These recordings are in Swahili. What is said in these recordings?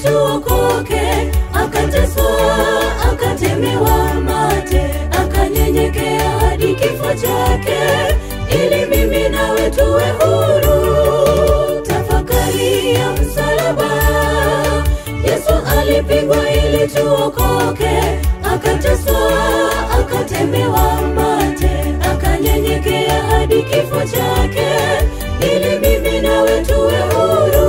tuokoke, akateswa, akatemewa mate, akanyenyekea hadi kifo chake, ili mimi nawe tuwe huru. Tafakari ya msalaba, Yesu alipigwa ili tuokoke, akateswa, akatemewa mate, akanyenyekea hadi kifo chake, ili mimi nawe tuwe huru.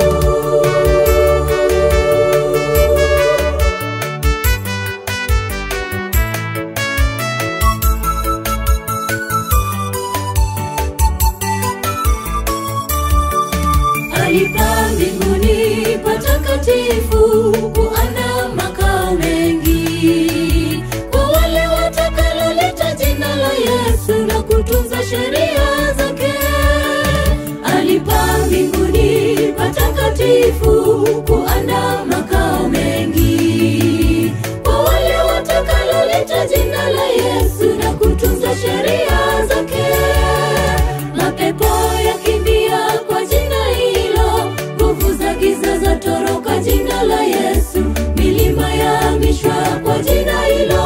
Alipaa mbinguni patakatifu kuana makao mengi kwa wale watakalolita jina la Yesu na kutunza sheria zake. Alipaa mbinguni patakatifu kuana makao mengi kwa wale watakalolita jina la Yesu na kutunza sheria zake. Mapepo yakimbia kwa jina hilo, nguvu za giza za toroka jina la Yesu, milima yahamishwa kwa jina hilo.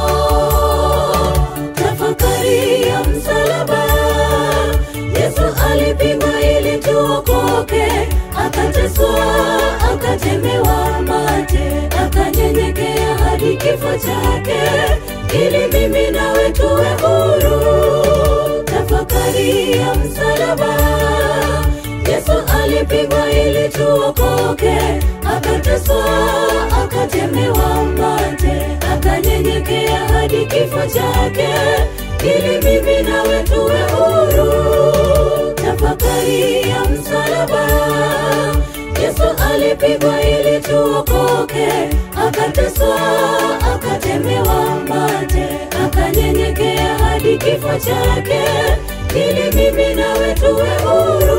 Tafakari ya msalaba, Yesu alipigwa ili tuokoke, akateswa, akatemewa mate, akanyenyekea hadi kifo chake, ili mimi nawe tuwe huru tafakari ya msalaba. Yesu alipigwa ili tuokoke, akateswa, akatemewa mate, akanyenyekea hadi kifo chake, ili mimi nawe tuwe huru. Tafakari ya msalaba. Yesu alipigwa ili tuokoke, akateswa, akatemewa mate, akanyenyekea hadi kifo chake, ili mimi nawe tuwe huru.